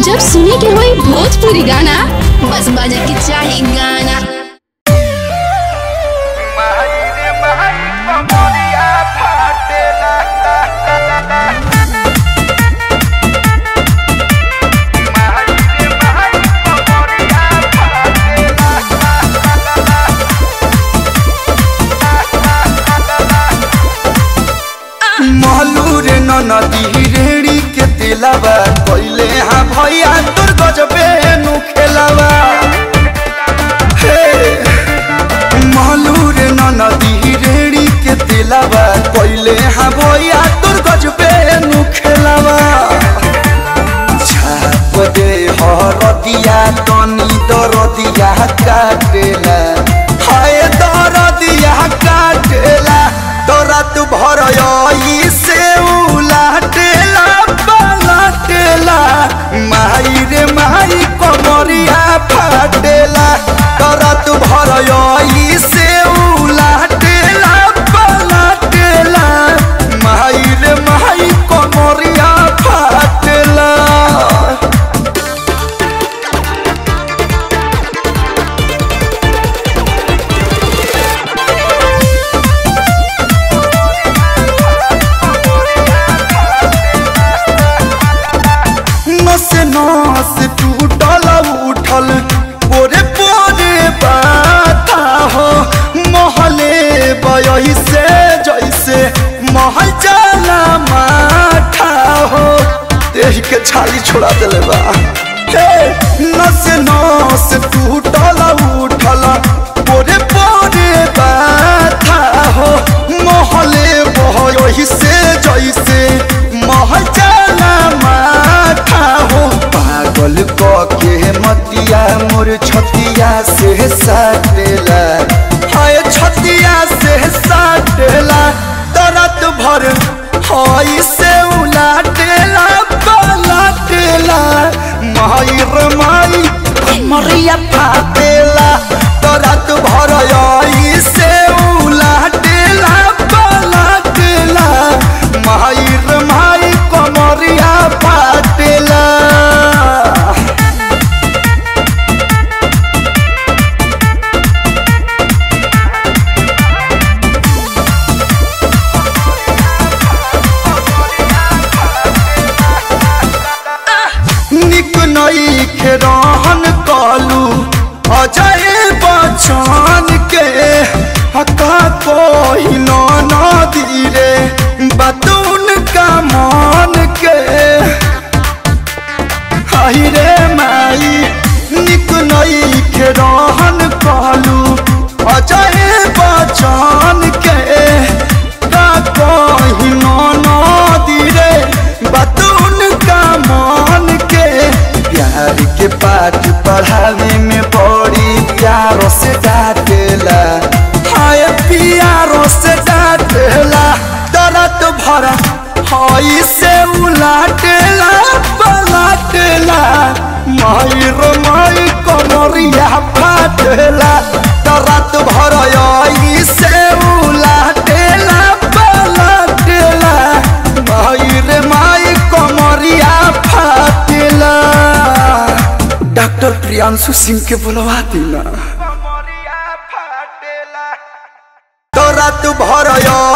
जब सुने के होई भोजपुरी गाना बस बजे के चाही गाना मायरे माई कमरिया फाटेला मायरे माई कमरिया फाटेला महलूर नदी रेड़ी के दिलावा पहले हाँ भैया तोर गजबे नु खेलावा हे महलूर नदी रेड़ी के दिलावा पहले हाँ भैया तोर गजबे नु खेलावा छाप दे हरदिया तनी दरदिया काटेला हाय दरदिया काटेला तोरा तू भर से उलाटेला पलटेला माई रे माई कमरिया फाटेला तोरा तू भर से उलाटेला पलटेला माई रे माई कमरिया फाटेला नस नस टूटल उठल पोरे पोरे बाता हो महले बयही से जैसे महल जाला माठा हो देह के छाली छोड़ा दिले बा हे नस नस टूटल उठल पोरे पोरे बाता हो महले बयही से जैसे महल जाला माठा हो पागल क के मतिया मोर छतिया से साटेला हाय छतिया से साटेला तरत भर हई से उलाटेला पलाटेला माई रे माई मरिया फाटेला तरत भर हई से उलाटेला पलाटेला माई रे माई कमरिया फाटेला निक नई रहन कलू अजय बचन के हका कोई नदी रे बतून का मन के हाय रे माई निक नई रहन कलू अजय बचन के का कोई नदी रे बतून का मन के प्यार के पाठ पढ़ावे में बड़ी प्यारो से डांटेला हाय प्यारो से डांटेला दर्द भरा हई से उलाटेला पलाटेला माई रो माई कमरिया फाटेला दर्द भरा हई से उलाटेला पलाटेला माई रे माई कमरिया फाटेला डॉक्टर प्रियांशु सिंह के बुलवा देना कमरिया फाटेला तोरा तू भर